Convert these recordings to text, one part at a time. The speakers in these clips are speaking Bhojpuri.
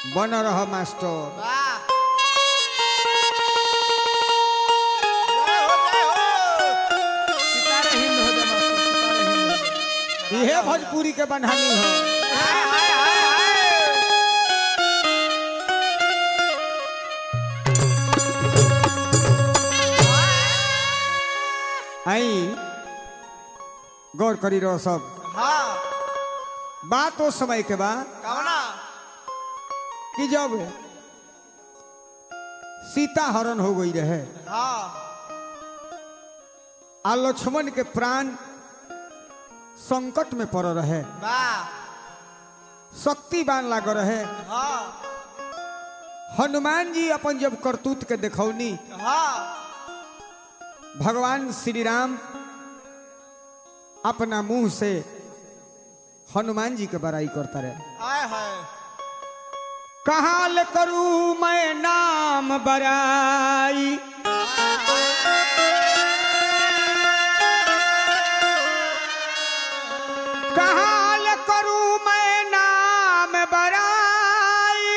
बन रह मास्टर वाह जय हो जय हो सितारे हिंद हो जा मास्टर सितारे हिंद हो जा। इहे भोजपुरी के बन्हानी हो हाय हाय हाय हाय आई गौर करी रहो सब हाँ बात ओ समय के बा कवना कि जब सीता हरण हो गई रहे हाँ आ लक्ष्मण के प्राण संकट में पड़ रहे वाह शक्तिवान लाग रहे हाँ हनुमान जी अपन जब करतूत के देखौनी हाँ भगवान श्री राम अपना मुंह से हनुमान जी के बड़ाई करता रहे हाय हाय कहाँ ले करूं मैं नाम बड़ाई कहाँ ले करूं मैं नाम बड़ाई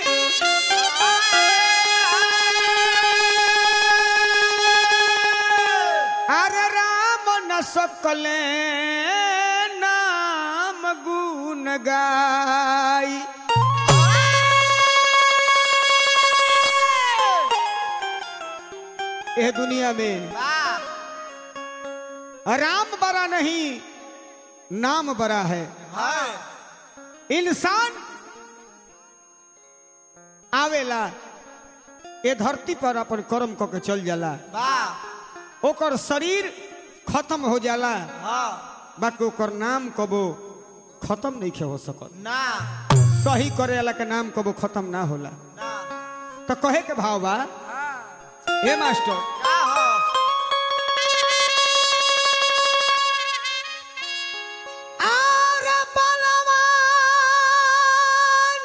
अरे राम न सकले नाम गुण गाई ये दुनिया में वाह राम बड़ा नहीं नाम बड़ा है हाय इंसान आवेला ये धरती पर अपन कर्म क के चल जाला वाह ओकर शरीर खत्म हो जाला हाँ बाकी ओकर नाम कबो खत्म नहीं खे हो सकत ना सही करे वाला के नाम कबो खत्म ना होला ना तो कहे के भाव बा हाँ हे मास्टर क्या हो आरे बलवान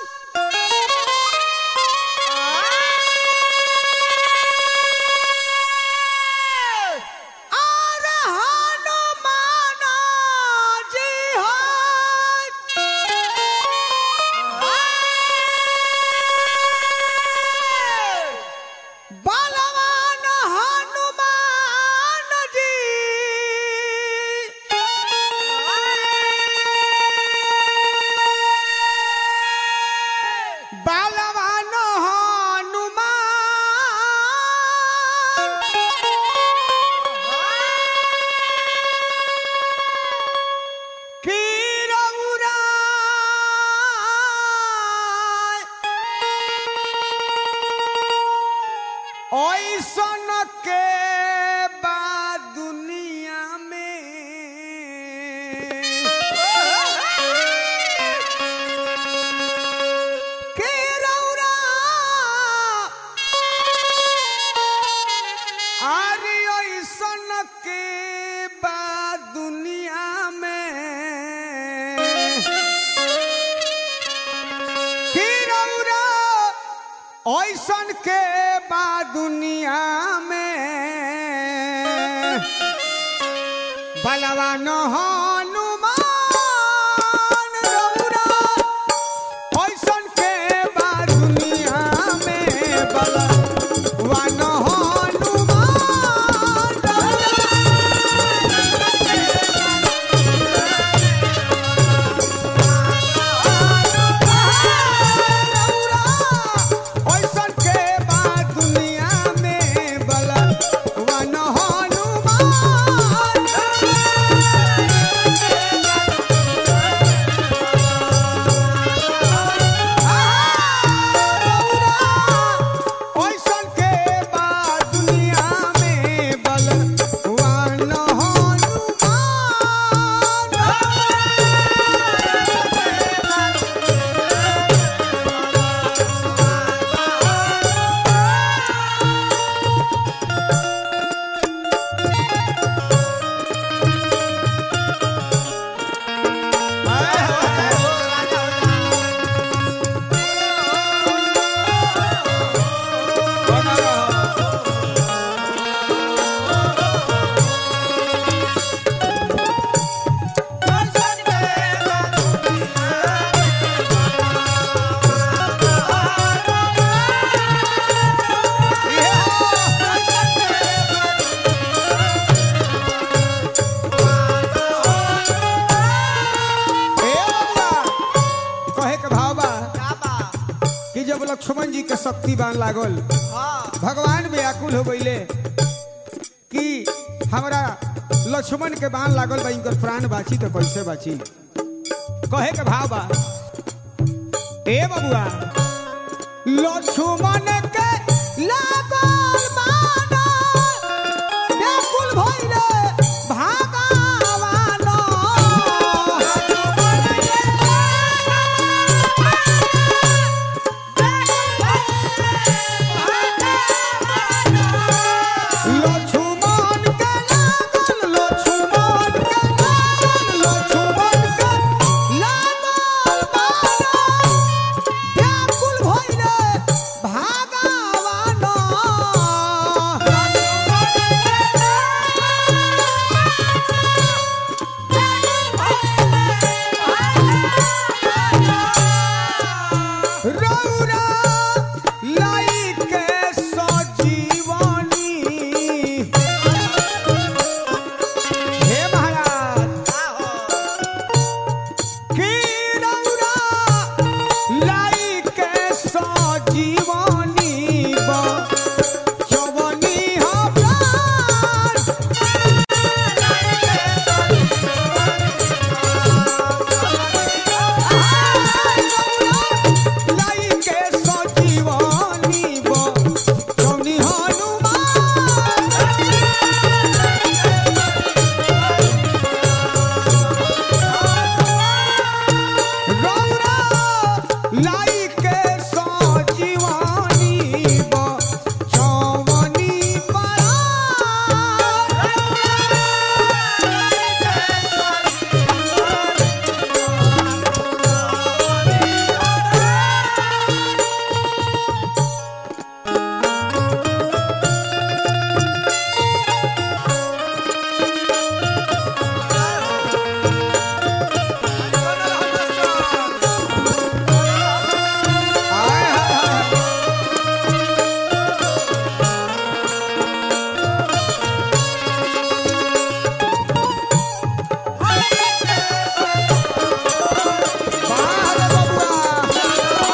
आरे हनुमान जी हो बलवान हनुमान जी बलवान हनुमान की रउरा ऐसन के बाद दुनिया में के रउरा अरे ऐसन के बाद दुनिया में के रउरा ऐसन के बाद दुनिया में बलवान हनुमान रउरा ऐसन के बा दुनिया में बलवान हनुमान ऐसन के बा दुनिया में बलवान हनुमान जब लक्ष्मण जी के शक्ति बान लागल हाँ भगवान व्याकुल हो गईले कि हमरा लक्ष्मण के बाण लागल बा इनकर प्राण बाची तो कैसे बाची कहे के भाव बा ए बबुआ लक्ष्मण के लागल बाण व्याकुल भइले भगवान लक्ष्मण के लागल लक्ष्मण के लागल लक्ष्मण के लागल बाण व्याकुल भइले भगवान रौरा लाई के सजीवनी हे महाराज की रौरा लाई के सजीवनी बचवनी हो प्राण लाई के सजीवनी बचवनी हनुमान रौरा लाई के सजीवनी बचवनी परान हाय हाय हाय बाहर बबुआ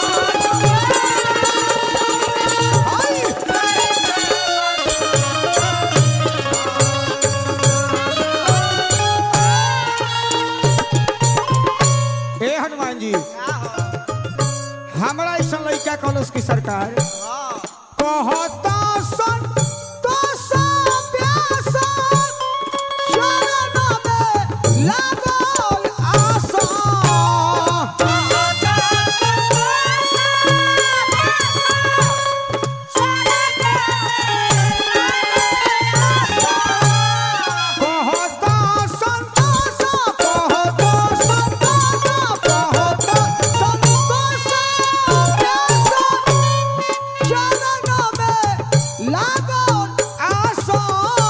हाय ए हनुमान जी हमरा ऐसा लड़का कॉलेज की सरकार कहता सन तो सब प्यासा शरण में लागल आशा कहता संतोष कहता संतोष कहता संतोष प्यासा चरण में लागल आशा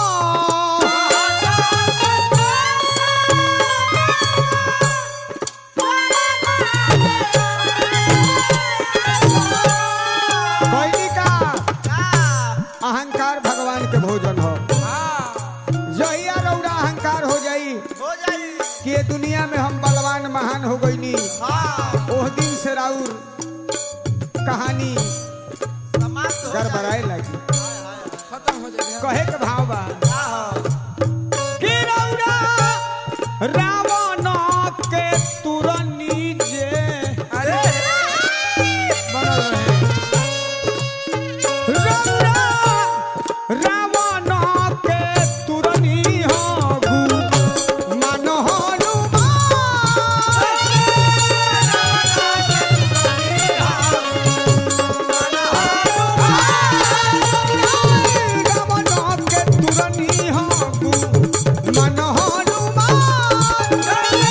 कैली का अहंकार भगवान के भोजन हो जहिया रौरा अहंकार हो जाई हो जाई कि ये दुनिया में हम बलवान महान हो गईनी हाँ ओह दिन से राउर कहानी समाप्त हो गड़बड़ाए लगी खत्म हो जाएगा कहे के भाव बा जाई कि रौरा रावण के तुरनी जे अरे बनल रहे रौरा रावण के तुरनी होगु मन हनुमान रावण के तुरनी होगु मन हनुमान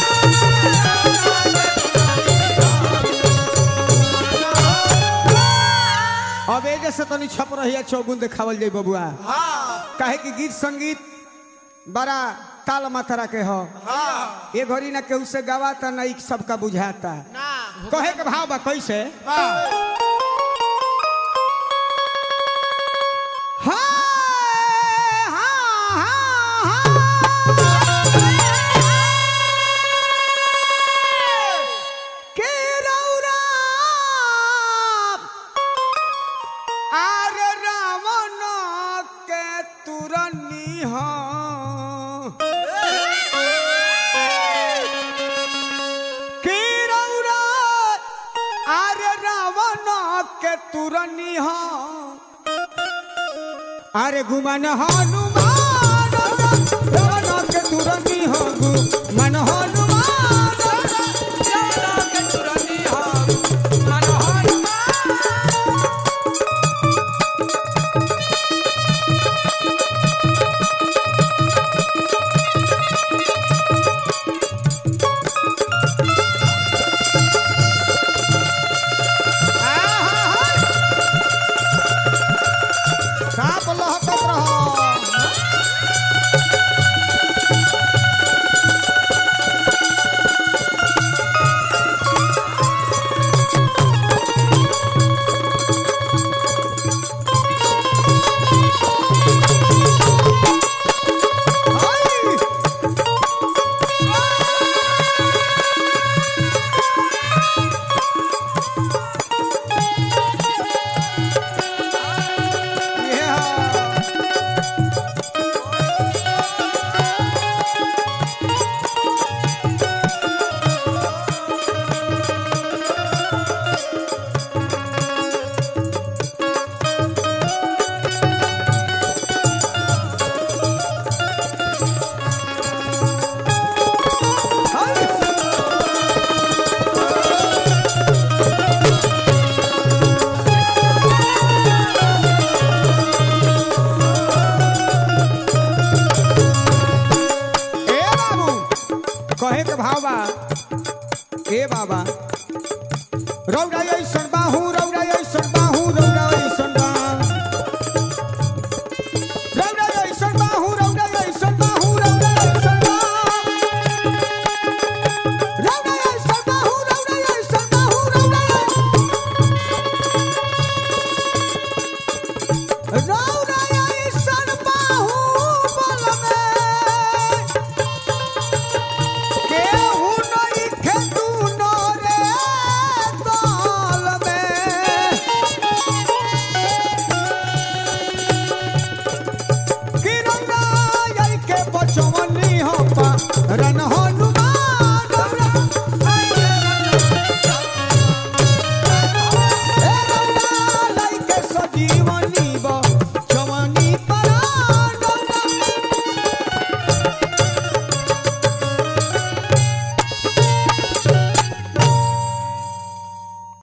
अब एजे से तनी छप रही चौगुन देखावल जाई बबुआ हाँ काहे कि गीत संगीत बड़ा ताल मात्रा के हो हाँ ये घड़ी ना केहू से गवाता ना एक सबका बुझाता ना कहे के भाव बा कैसे हाय, हाँ, हाँ, हाँ। के रौरा हो कि रौरा अरे रावण के तुरनी हो अरे गुमन हनुमान रावण के तुरनी हो गुमन हनुमान साप लहकत रहो हाय! ये हा। हाय! ए बाबू कहे के भाव बा ए बाबा रौड़ा ऐसन बाहू रौड़ा ऐसन बाहू रौड़ा ऐसन बा रौड़ा ऐसन बाहू रौड़ा ऐसन बाहू रौड़ा ऐसन बा रौड़ा ऐसन बाहू रौड़ा ऐसन बाहू रौड़ा रौड़ा ऐसन बाहू बल में केहू नहीं खेतू नो रे ताल में किरौना आई के बचवनी हो पा रन हो